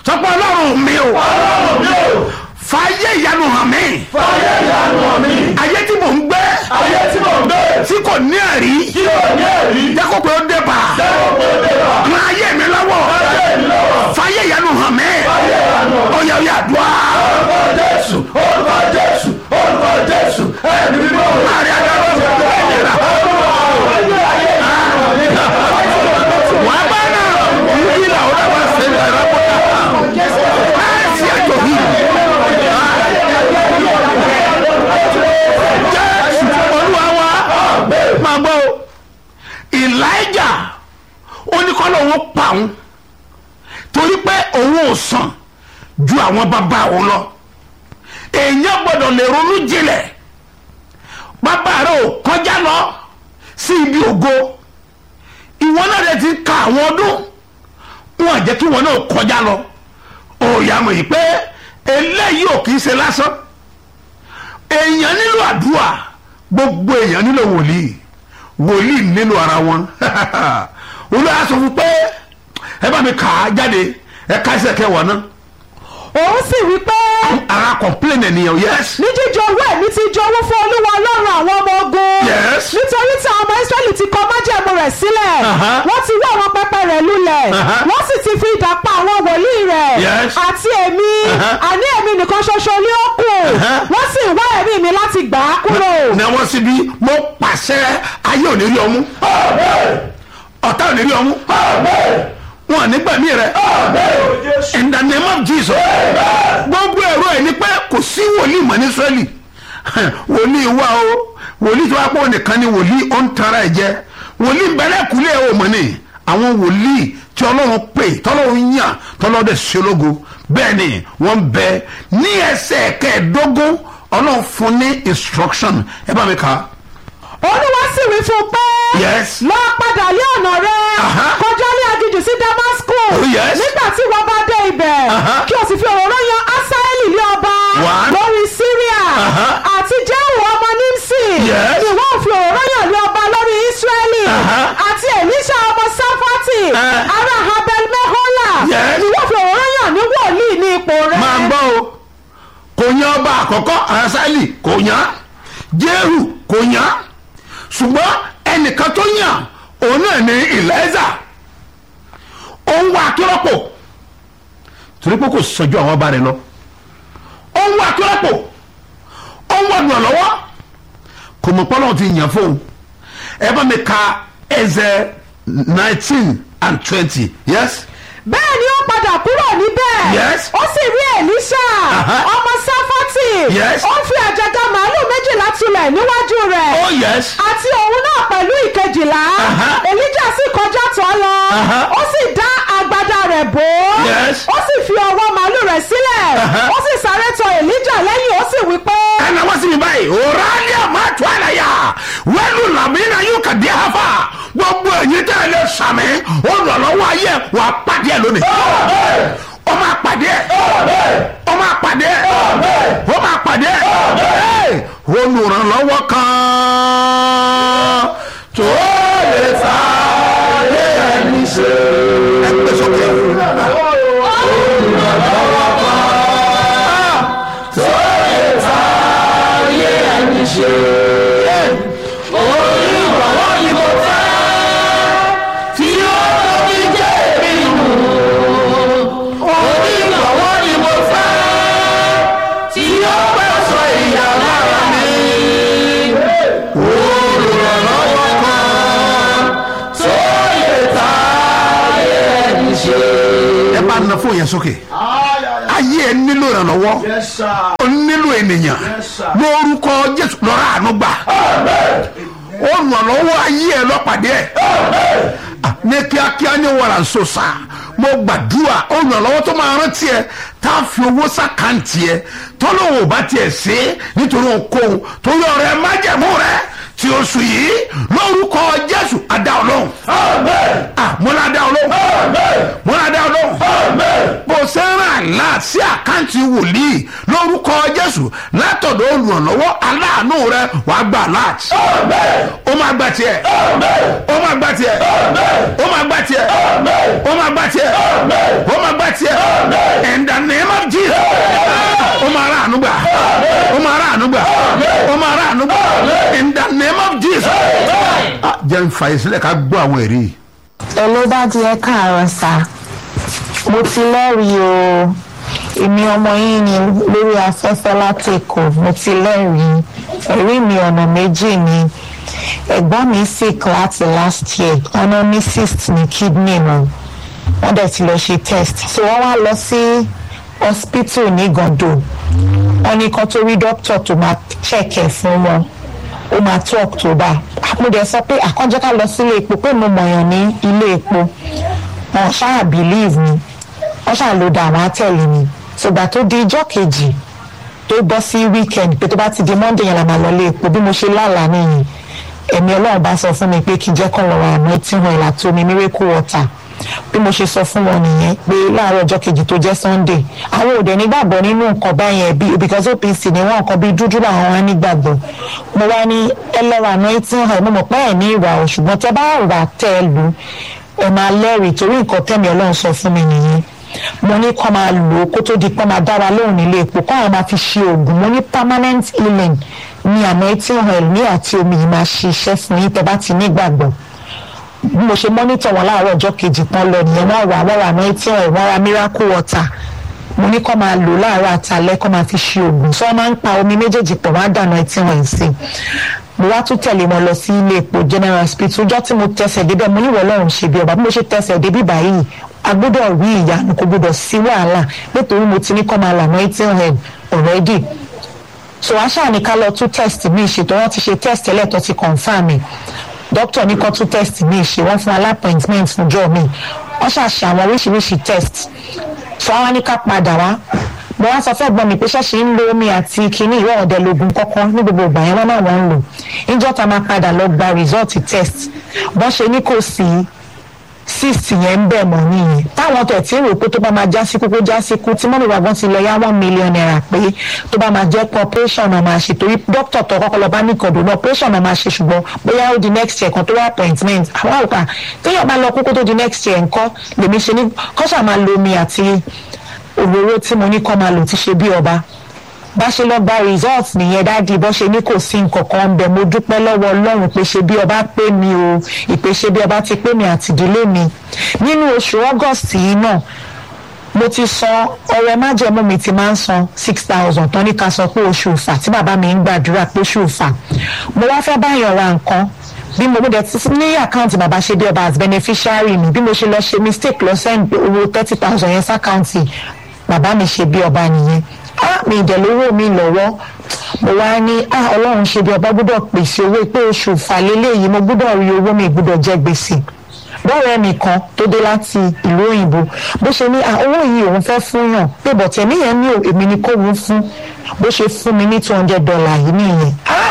sọpọ ọlọ́run mi o ọlọ́run mi ò fàyè ìyanu hàn mí fàyè ìyanu hàn mí ayé tí mò ń gbé ayé tí mò ń gbé tí kò ní ẹ̀rí tí ò ní ẹ̀rí jẹ́kọ̀ pé ó dé bá lẹ́wọ̀n pé ó dé bá ọ̀nà ayé mi lọ́wọ́ ayé mi lọ́wọ́ fàyè ìyanu hàn mí fàyè ìyanu hàn mí. ó yẹ ó yẹ àdúrà orúkọ jésù orúkọ jésù orúkọ jésù ẹni mímọ́ láàrin adájọ́ ti tó ìlera wàá bá náà yìí là ó dábàá sí ẹ̀rọ pọ̀tà láìsí ẹ̀jọ̀ yìí. jésù olúwa wa máa gbọ́ o elijah ó ní kọ́lọ́ òun pa òun torí pé òun ò sàn ju àwọn bàbá òun lọ èèyàn gbọ́dọ̀ lè ronú jinlẹ̀ bàbá rẹ ò kọjá lọ sí ibi ògo ìwọ náà rẹ ti ka àwọn ọdún wọn à jẹ́ kí wọn náà kọjá lọ òòyà mọ̀ yìí pé eléyìí ò kì í ṣe lásán èèyàn nílò àdúrà gbogbo èèyàn nílò wòlíì wòlíì nílò ara wọn olùyà sọ fún pé ẹ bá mi kà á jáde ẹ ká ẹsẹ̀ kẹwàá náà òun sì wí pé ara complain ènìyàn yes ní jíjọ owó ẹ̀mí ti jọ̀wọ́ fún olúwa ọlọ́run àwọn ọmọ ogun Yes. nítorí tí àwọn ọmọ israẹli ti kọ májẹ̀mú rẹ̀ sílẹ̀ Aha. wọ́n ti wọ́ àwọn pẹpẹ rẹ̀ lulẹ̀ Aha. wọ́n sì ti fi idà pa àwọn wòlíì rẹ̀ Yes. àti èmi Aha. àní èmi nìkan ṣoṣo ni ó kù Aha. wọ́n sì ń wá ẹ̀mí mi láti gbà á kúrò. ní àwọn síbi mo pàṣẹ ayé ò ní rí ọmú ọ̀tá ò ní rí ọmú wọn ò ní gbẹ̀mí rẹ in the name of jesus gbogbo ẹ̀rọ ẹ̀ ni pé kò sí wòlíì mọ̀ ní israẹli wòlíì wà o wòlíì tó wá pọ̀ nìkan ni wòlíì ó ń tara ẹ̀ jẹ wòlíì bẹ̀rẹ̀ kúlẹ̀ ẹ̀ ò mọ̀ ni àwọn wòlíì tí ọlọ́run pè tọ́lọ́run yàn tọ́lọ́run dẹ̀ ṣológo bẹ́ẹ̀ ni wọ́n bẹ ní ẹsẹ̀ kẹẹ̀ẹ́dógún ọlọ́run fún ní instruction ẹ bá mi kà á. olúwa sì wí fún un pé Yes. lọ padà lé ọ̀nà rẹ Aha. kọjá lé aginjù sí damascus Oh, yes. nígbà tí wọ́n bá dé ibẹ̀ Aha. kí o sì fi òróró yan asaeli lé ọba One. lórí syria Aha. àti jehu ọmọ nimsi Yes. ìwọ ò fi òróró yan lé ọba lórí israeli Aha. àti elisha ọmọ safati Eh. ará habel mehola Yes. ìwọ fi òróró yan ní wòlíì ní ipò rẹ. máa gbọ́ o kò yan ọba àkọ́kọ́ asali kò yan jehu kò yan ṣùgbọ́n ẹnìkan tó yàn òun náà ní ìlẹ́zà òun wà akérọ́pò torí pé kò sọjú àwọn ọba rẹ lọ òun wà akérọ́pò òun wà dùn lọ́wọ́ kò mọ̀ pọ́nlọ́wọ́ ti yàn fóun ẹ bá mi ka ẹsẹ̀ nineteen and twenty yes bẹ́ẹ̀ ni ó padà kúrò níbẹ̀. Yes. ó sì rí Èlíṣà Aha. ọmọ sáfátì. Yes. ó fi àjàgà màálù méjìlá tulẹ̀ níwájú rẹ̀. oh yes àti òun náà pẹ̀lú ìkejìlá. Aha. Èlíjà sì kọjá tọ́ lọ. Aha. ó sì dá agbádá rẹ̀ bò ó. Yes. ó sì fi ọwọ́ màálù rẹ̀ sílẹ̀. Aha. ó sì sáré tọ̀ Èlíjà lẹ́yìn ó sì wí pé. ẹnna wọ́n sì mi báyìí òràlẹ́ àmàtú àlàyé wẹ́lú làmínà yóò kà dé hafa gbogbo ẹ̀yin tẹ́ ẹ lè sàmì olùrànlọ́wọ́ ayé wà á pàdé ẹ lónìí ó máa pàdé ẹ ó máa pàdé ẹ ó máa pàdé ẹ olùrànlọ́wọ́ kan tó lè fà á lé ẹni ṣe ẹ gbé sókè. tí ó tóbi jẹ́ èmi nù. Onígbọ̀wọ́ ni mo fẹ́ tí ó pẹ́ sọ ìyá lára mi. Olùrànlọ́wọ́ kan tó lè ta ayé ẹni ṣe. Ẹ bá na fún yẹn sókè. Ayé ẹ nílò ìrànlọ́wọ́. Ó nílò ènìyàn. Lórúkọ Jésù lọ́ra àánú gbà. Olùrànlọ́wọ́ ayé ẹ lọ́pàdé ẹ̀ Ah, ní kíákíá ní wàrà nsọ́sà mo gbàdúrà olùrànlọ́wọ́ tó máa rántí ẹ tá a fi owó sàkáǹtì ẹ tọ́lọ́wọ́ bá tiẹ̀ ṣe é nítorí ohunkóhun tó yọ ọ̀rẹ́ májẹ̀mú rẹ tí oṣù yìí lórúkọ jésù adá ọlọ́run Ah, mo lá dá ọlọ́run mo lá dá ọlọ́run bó ṣe ń ràn lá sí àkáǹtì wòlíì lórúkọ jésù látọ̀dọ̀ olùrànlọ́wọ́ aláàánú rẹ wàá gbà láti ó máa gbà tiẹ̀ ó máa gbà tiẹ̀ ó máa gbà tiẹ̀ ó máa gbà tiẹ̀ ó máa gbà tiẹ̀ jẹ́ ń fa ìsílẹ̀ ká gbọ́ àwọn ẹ̀rí yìí. ẹ ló bá di ẹ káàárọ̀ sá mo ti lẹ́rìí o èmi ọmọ yín ni lórí afẹ́fẹ́ láti èkó mo ti lẹ́rìí ẹ̀rí mi ọ̀nà méjì ni ẹ̀gbọ́n mi sick láti last year ọ̀nà ní cyst ní kidney wọn wọ́n dẹ̀ ti lọ ṣe test so wọ́n wá lọ sí hospital ní gàndó wọ́n ní kan tó rí doctor tó máa check ẹ̀ fún wọn ó máa tó october mo dẹ̀ sọ pé àkànjẹ́ ká lọ sílé epo pé mo mọ̀yàn ní ilé epo wọn ṣáà believe mi wọ́n ṣáà ló dà wọ́n á tẹ̀lé mi ṣùgbà tó di ijọ́ kejì tó bọ́ sí weekend pé tó bá ti di monday yẹn la máa lọ ilé epo bí mo ṣe lálàá nìyí ẹ̀mí ọlọ́run bá sọ fún mi pé kí n jẹ́ kọ́ lọ́wọ́ àmọ́ tí wọn ìlà tó mi miracle water bí mo ṣe sọ fún wọn nìyẹn pé láàárọ̀ ọjọ́ kejì tó jẹ́ sunday àwọn òde nígbàgbọ́ nínú nǹkan báyẹn bí because opc ni wọ́n nǹkan bí dúdú làwọn wá nígbàgbọ́ mo wá ní ẹlẹ́wà anointing oil mo mọ̀ pé ẹ̀ ní ìwà o ṣùgbọ́n tẹ bá rà tẹ́ ẹ lù ẹ máa lẹ́rìí torí nǹkan tẹ̀mí ọlọ́run sọ fún mi nìyẹn mo ní kọ́ máa lò ó kó tó di pé máa dára lóhùn nílé epo kọ́ àwọn máa fi ṣe oògùn mo ní permanent healing ní anointing oil ní àti omi yìí máa ṣiṣẹ́ fún yín tẹ bá ti nígbàgbọ́ bí mo ṣe mọ́nítọ̀ wọn láàárọ̀ ọjọ́ kejì kan lọ nìyẹn wọ́n wà wọ́n ra anointing oil wọ́n ra miracle water mo ní kọ́ máa lò láàárọ̀ àtàlẹ́ kọ́ máa fi ṣe oògùn sọ máa ń pa omi méjèèjì pọ̀ wọ́n á dà anointing oil sí i mo wá tún tẹ̀lé wọn lọ sí ilé epo general hospital ọjọ́ tí mo tẹsẹ̀ débẹ̀ mo níwọ̀ ọlọ́run ṣe bí ọba bí mo ṣe tẹsẹ̀ débí báyìí a gbọ́dọ̀ rí ìyanu kò gbọ́dọ̀ sí wàhálà nítorí mo ti ní kọ́ máa là anointing oil already so wá ṣáà ní ká lọ tún test mi ṣètò wọn ti ṣe test ẹlẹ́tọ̀ ti confam mi doctor ní kó tún test mi ṣe wọ́n fún alápọ̀intment fún jọ́ mi wọ́n ṣàṣe àwọn oríṣiríṣi test so wọ́n wá ní ká padà wá mo wá sọ fẹ́ gbọ́n mi pé ṣẹ́ṣe ń lo omi àti kinní ìwé ọ̀dẹ lógun kọ́kọ́ ní gbogbo ìgbà yẹn wọ́n náà wọ́n ń lò níjọ́ ta máa padà lọ gba result test bọ́n ṣe ní kò sí cyst yẹn ń bẹ̀ mọ́ nìyẹn táwọn tẹ̀ tí ń rò pé tó bá máa já síkú kó já síkú tí mọ́mí wa gan ti lọ yá one million naira pé tó bá máa jẹ́ pé operation náà máa ṣe torí dókítà tó kọ́kọ́ lọ bá ní ìkọ̀dọ̀ náà operation náà máa ṣe ṣùgbọ́n bóyá ó di next year kan tó wá appointment àwọn àwòká téèyàn bá lọ kókó tó di next year nǹkan lèmi ṣe ní kọ́ṣà máa lo omi àti òróró tí mo ní kọ́ máa lò ti ṣe bí ọba bá ṣe lọ gba result nìyẹn dáàdi bó ṣe ní kò sí nǹkan kan ń bẹ mo dúpẹ́ lọ́wọ́ ọlọ́run pé ṣe bí ọba pé mi o ìpè ṣe bí ọba ti pé mi àti ìdílé mi nínú oṣù august yìí náà mo ti san ọrẹ májẹmú mi ti máa ń san six thousand tán ní ká sọ pé oṣù ìfà tí bàbá mi ń gbàdúrà pé oṣù ìfà mo wá fẹ́ báyọ̀ ra nǹkan bí mo dẹ̀ ti ní àkáǹtì bàbá ṣe bí ọba as beneficiary mi bí mo ṣe lọ ṣe mistake lọ send owó thirty thousand yẹn sákáǹtì bàbá mi ṣe bí ọba nìyẹn á mi ìdẹ̀lówó mi lọ́wọ́ mo wá ní á ọlọ́run ṣe bí ọba gbọ́dọ̀ pèsè owó pé oṣù ìfàlélẹ̀ yìí mo gbọ́dọ̀ rí owó mi gbọ́dọ̀ jẹ́ gbèsè bọ́ọ̀rẹ́ mi kan tó dé láti ìlú òyìnbó bó ṣe ní owó yìí òun fẹ́ fún yàn pé bọ̀tẹ̀ mi yẹn ní èmi ni kó wọ́n fún bó ṣe fún mi ní two hundred dollar yìí nìyẹn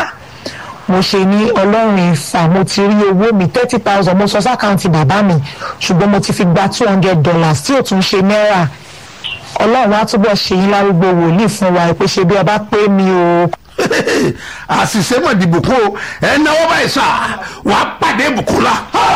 mo ṣe ní ọlọ́run ìfà mo ti rí owó mi thirty thousand mo sọ sákàǹtì bàbá mi ṣùgbọ́n mo ti fi gba two hundred dollars tí ò tún ṣe náírà ọlọ́run á túbọ̀ ṣe yín lárúgbó wòlíì fún wa pé ṣe bí ọba pé mi o. àṣìṣe mọ̀ dìbò kó ẹ náwó báyìí sá wàá pàdé bùkúlá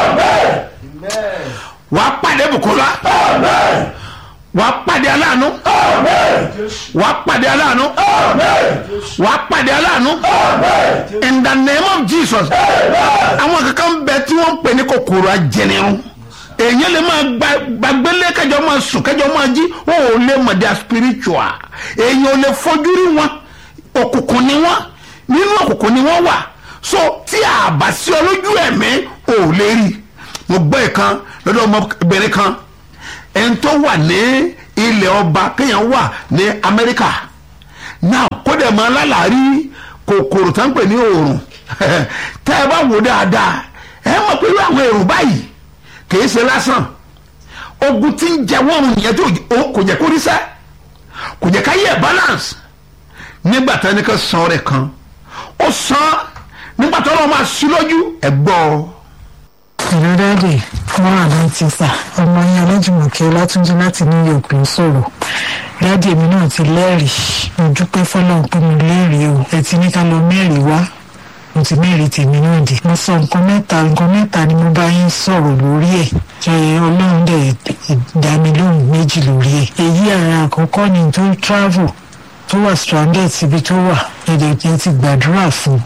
wàá pàdé bùkúlá wàá pàdé aláàánú wàá pàdé aláàánú wàá pàdé aláàánú in the name of jesus àwọn kankan bẹ tí wọ́n ń pè ní kòkòrò ajẹnirun èèyàn lè máa gbàgbélé kẹjọ máa sùn kẹjọ máa jí wọn ò lè mọ̀ dia spiritual èèyàn ò lè fojú rí wọn òkùnkùn ni wọn nínú òkùnkùn ni wọn wà so tí a bá sí ọ lójú ẹ̀mí ò lè rí mo gbọ́ ìkan lọ́dọ̀ ọmọbìnrin kan ẹni tó wà ní ilẹ̀ ọba kéèyàn wà ní amẹ́ríkà náà kó dẹ̀ máa lálàárí kòkòrò tó ń pè ní òòrùn tẹ́ ẹ bá wò dáadáa ẹ mọ̀ pé irú àwọn èrò báyìí kìí ṣe lásán ogun tí ń jẹ wọn yẹn tó kò jẹ kó rí sẹ kò jẹ ká yẹ balance nígbà tí ẹnì kan san rẹ kan ó san nígbà tí ọlọ́run máa sí lójú ẹ gbọ́. ìlú dáàdì wọn àná ti sà ọmọ yẹn ọlọ́jùmọ̀kẹ́ ọlátúnjí láti new york ló sọ̀rọ̀ dáàdì èmi náà ti lẹ́rìí mo dúpẹ́ fọlọ́run pé mo lẹ́rìí o ẹ ti ní ká lọ mẹ́rìí wá mo ti mẹ́rin tèmi náà dé mo sọ nǹkan mẹ́ta nǹkan mẹ́ta ni mo bá yín sọ̀rọ̀ lórí ẹ̀ ṣe ọlọ́run dẹ̀ dá mi lóhùn méjì lórí ẹ̀ èyí ara àkọ́kọ́ ni tó travel tó wà stranded síbi tó wà ẹ̀dẹ̀ tí ti gbàdúrà fún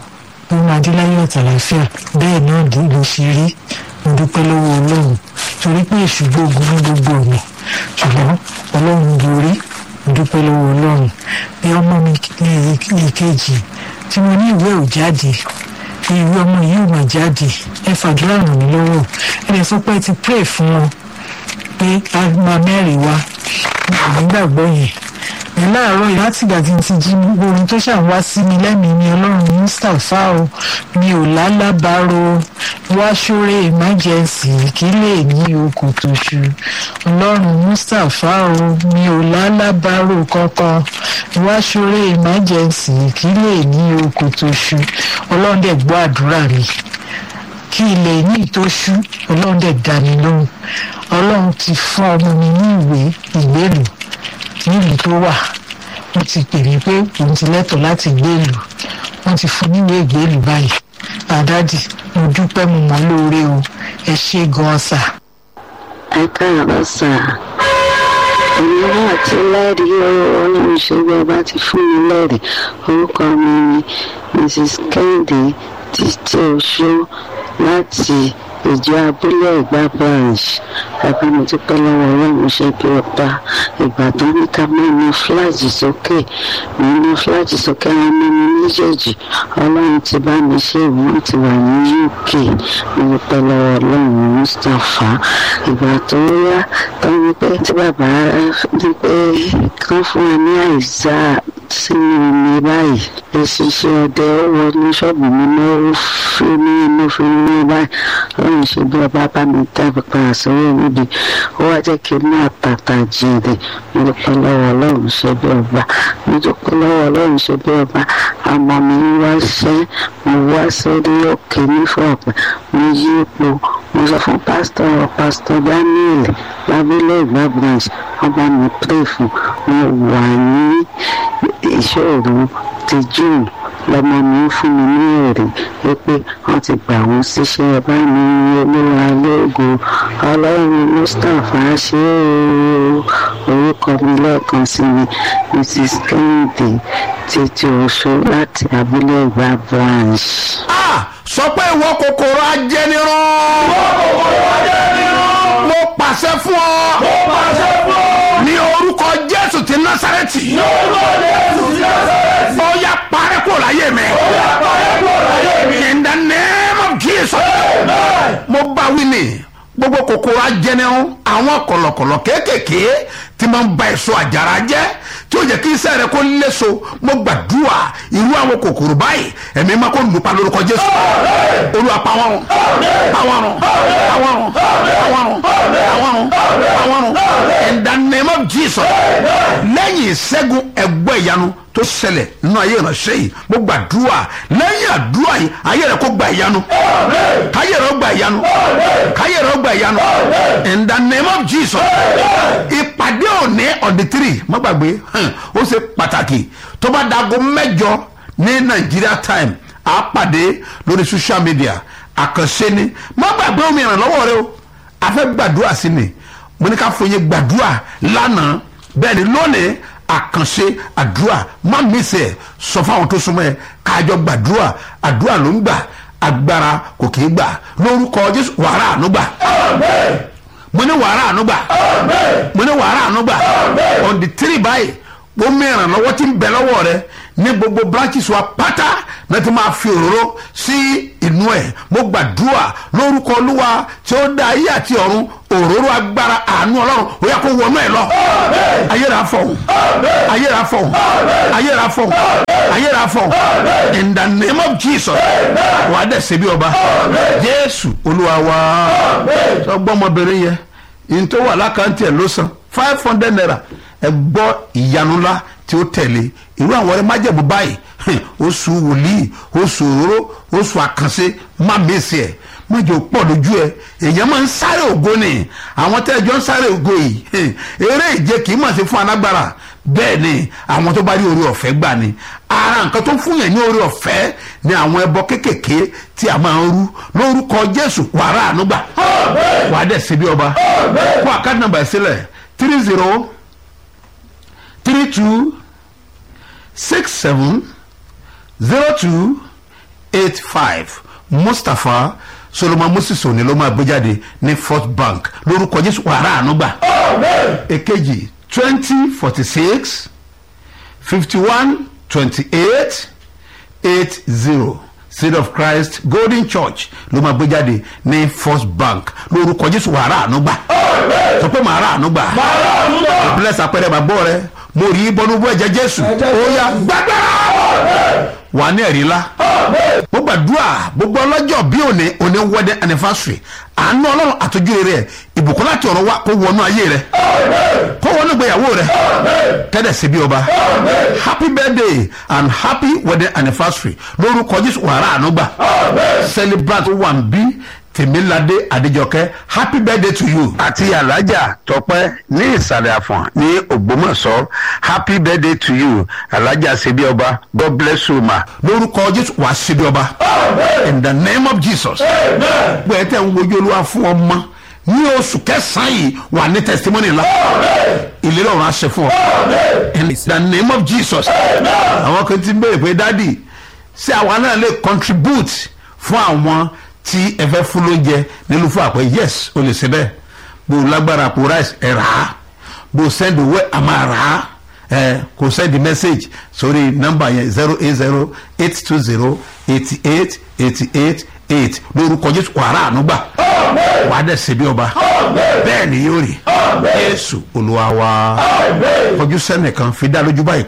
ó máa dé láyé ọ̀tàláfíà bẹ́ẹ̀ náà dé ló ṣe rí mo dúpẹ́ lọ́wọ́ ọlọ́run torí pé èṣù gbógun ní gbogbo ọ̀nà ṣùgbọ́n ọlọ́run borí mo dúpẹ́ lọ́wọ́ ọlọ́run bí ọmọ mi ní ìkejì tí mo ní ìwé ò jáde ìwé ọmọ yìí ò mà jáde ẹ fàdúrà ràn mí lọ́wọ́ ẹ lè sọ pé ẹ ti pray fún wọn pé a máa mẹ́rin wá nígbàgbọ́ yẹn ní láàárọ̀ yìí láti ìgbà tí n ti jí gbogbo ohun tó ṣàn wá sí mi lẹ́mìí ni ọlọ́run mustapha o mi ò lálábàárò wá ṣóre emergency kí lè ní okò tó ṣu ọlọ́run mustapha o mi ò lálábàárò kankan wá ṣóre emergency kí lè ní okò tó ṣu ọlọ́run dẹ̀ gbọ́ àdúrà mi kí ilẹ̀ ní ìtóṣú ọlọ́run dẹ̀ dá mi lóhùn ọlọ́run ti fún ọmọ mi ní ìwé ìgbélùú nílùú tó wà wọ́n ti pè mí pé òun ti lẹ́tọ̀ọ́ láti gbé ìlú wọ́n ti fún níwèé ìgbélùú báyìí àdádì mo dúpẹ́ mo mọ̀ lóore o ẹ ṣé gan-an sà. ẹ káàárọ̀ sà èmi náà ti lẹ́rìí o ọlọ́run ṣe bí ọba ti fún mi lẹ́rìí orúkọ mi ni mrs kẹ́hìndé títí oṣó láti ìjọ abúlé ẹ̀gbá branch àbí mo ti pẹ́ lọ́wọ́ ọlọ́run ṣe bí ọba ìgbà tó ní ká máa na fúláàjì sókè mo na fúláàjì sókè àwọn ọmọ mi méjèèjì ọlọ́run ti bá mi ṣe ìwọ́n ti wà ní uk mo ti pẹ́ lọ́wọ́ ọlọ́run mustapha ìgbà tó yá tó ní pé tí bàbá ní pé kán fún wa ní àìsà sínú omi báyìí èsìsì ọdẹ ó wọnú ṣọ́ọ̀bù mi náà ó fi ní inú fi ní báyìí ọlọ́run ṣe bí ọba bá mi dábì padà sórí níbi ó wá jẹ́ kí n ní àtàtà jèrè mo dúpẹ́ lọ́wọ́ ọlọ́run ṣe bí ọba mo dúpẹ́ lọ́wọ́ ọlọ́run ṣe bí ọba àmọ́ mi ń wá ṣẹ́ mo wá sórí òkè nífọ̀ọ́pẹ́ mo yí ipò mo sọ fún pásítọ̀ pásítọ̀ daniel lábílẹ̀ ìgbà branch ọba mi pray fún mo wà ní ìṣòro ti june lọmọ mi ń fún mi ní èrè wípé wọn ti gbà wọn síṣẹ́ bá mi olúwa lóògùn ọlọ́run mustapha ṣe é orúkọ mi lẹ́ẹ̀kan sí mi mrs kennedy títí oṣù láti abúlé ìgbà branch. sọ pé ìwọ kòkòrò ajẹnirun. ìwọ kòkòrò ajẹnirun. mo pàṣẹ fún ọ. mo pàṣẹ fún ọ. ní orúkọ jésù ti násàrẹ́tì. ní orúkọ jésù ti násàrẹ́tì. ó yá parẹ́ kó láyé mi. ó yá parẹ́ kó láyé mi. in the name of jesus. amen. mo bá wí ni gbogbo kòkòrò ajẹnirun àwọn kọ̀lọ̀kọ̀lọ̀ kéékèèké tí máa ń ba èso àjàrà jẹ́ tí ó jẹ́ kí iṣẹ́ rẹ kó léso mo gbàdúrà irú àwọn kòkòrò báyìí ẹ̀mí máa kó lùpa lórúkọ jésù olúwa pa wọ́n run pa wọ́n run pa wọ́n run pa wọ́n run pa wọ́n run pa wọ́n run in the name of jesus lẹ́yìn ìṣẹ́gun ẹgbẹ́ ìyanu tó ṣẹlẹ̀ nínú ayé ìránṣẹ́ yìí mo gbàdúrà lẹ́yìn àdúrà yìí ayé rẹ kó gba ìyanu káyé rẹ ó gba ìyanu káyé rẹ ó gba ìyanu in the name of jesus ìpàdé òní on the three má gbàgbé hàn, ó ṣe pàtàkì tó bá dago mẹ́jọ ní nigeria time á pàdé lórí social media àkànṣe ni má gbàgbé omi ìrànlọ́wọ́ rẹ o a fẹ́ gbàdúrà sí ni mo ní ká fòye gbàdúrà lánàá bẹ́ẹ̀ ni lónìí àkànṣe àdúrà má mísẹ̀ ẹ̀ sọ fáwọn tó súnmọ́ ẹ káàjọ gbàdúrà àdúrà ló ń gbà agbára kò kì í gbà lórúkọ jésù wàrà àánú gbà amen. mo ní wàrà àánú gbà amen. mo ní wàrà àánú gbà on the three báyìí ó mìíràn lọ́wọ́ tí ń bẹ lọ́wọ́ rẹ ní gbogbo branches wa pátá náà ti máa fi òróró sí inú ẹ̀ mo gbàdúrà lórúkọ olúwa tí ó dá ayé àti ọ̀run òróró agbára àánú ọlọ́run ó yà kó wọnú ẹ̀ lọ ayéra fọ̀hún ayéra fọ̀hún ayéra fọ̀hún ayéra fọ̀hún in the name of jesus wà á dẹ̀ ṣe bí ọba jésù olúwa wa sọ gbọ́mọbìnrin yẹn yìí tó wà lákàntì ẹ̀ ló san five hundred naira ẹ gbọ́ ìyanu ńlá tí ó tẹ̀lé irú àwọn ọ̀rẹ́ májẹ̀bú báyìí hìn, oṣù wòlíì oṣù òróró oṣù àkànṣe má mèsì ẹ̀ májò pọ̀ lójú ẹ̀ èèyàn máa ń sáré ògo ni àwọn tẹ́jọ́ ń sáré ògo yìí hìn, eré ìje kì í mọ̀ sí fún alágbára bẹ́ẹ̀ ni àwọn tó bá rí orí ọ̀fẹ́ gbà ni ara nǹkan tó fún yẹn ní orí ọ̀fẹ́ ni àwọn ẹbọ kéékèèké tí a máa ń rú lórúkọ jésù wàrà ànúgbà wàá dẹ̀ síbi ọba kó àkáàdì nàmbà ẹ̀ sílẹ̀ three zero three two six seven zero two eight five mustapha solomon moses òní ló máa gbé jáde ní first bank lórúkọ jésù wàrà ànúgbà èkejì twenty forty six fifty one twenty eight eight zero seed of christ golden church ló máa gbé jáde ní first bank lórúkọ jésù wàrà ànúgbà sọ pé màá rà ànúgbà bless apẹrẹ bàbọ rẹ mo rí bọnúbọ ẹjẹ jésù ó yá gbàgbára wà ní ẹ̀rí ńlá mo gbàdúrà gbogbo ọlọ́jọ́ bí òní òní wedding anniversary àánú ọlọ́run àtọ́jú rẹ̀ ìbùkún láti ọ̀rọ̀ wa kó wọnú ayé rẹ̀ kó wọnú ìgbéyàwó rẹ̀ tẹ́lẹ̀ sí bí ọba happy birthday and happy wedding anniversary lórúkọ jésù wàrà ànúgbà celebrant one b tèmíládé adéjọkẹ́ happy birthday to you. àti alájà tọpẹ ní ìsàlẹ̀ àfọ̀n ní ògbómọ̀ṣọ́ happy birthday to you alájà ṣebí ọba god bless you ma. lórúkọ jésù wàá ṣe bí ọba in the name of jesus gbẹ̀ẹ́ tẹ̀ ń wojú olúwa fún ọmọ ní oṣù kẹsàn-án yìí wà ní testimony ńlá ìlérí ọ̀run aṣẹ fún ọ in the name of jesus àwọn kan ti ń béèrè pé dádì ṣé àwa náà lè contribute fún àwọn tí ẹ fẹ́ fún lóúnjẹ nílùú fún àpẹ yes o lè ṣe bẹ́ẹ̀ bó o lágbára àpò rice ẹ rà á bó o send owó ẹ máa rà á ẹ kò send message sórí nọ́mbà yẹn zero eight zero eight two zero eighty eight eighty eight eight lórúkọ jésù wàrà ànúgbà wàá dẹ̀ ṣe bí ọba bẹ́ẹ̀ ni yóò rí jésù olúwa wa kọjú sẹ́nìkan fi dá lójú báyìí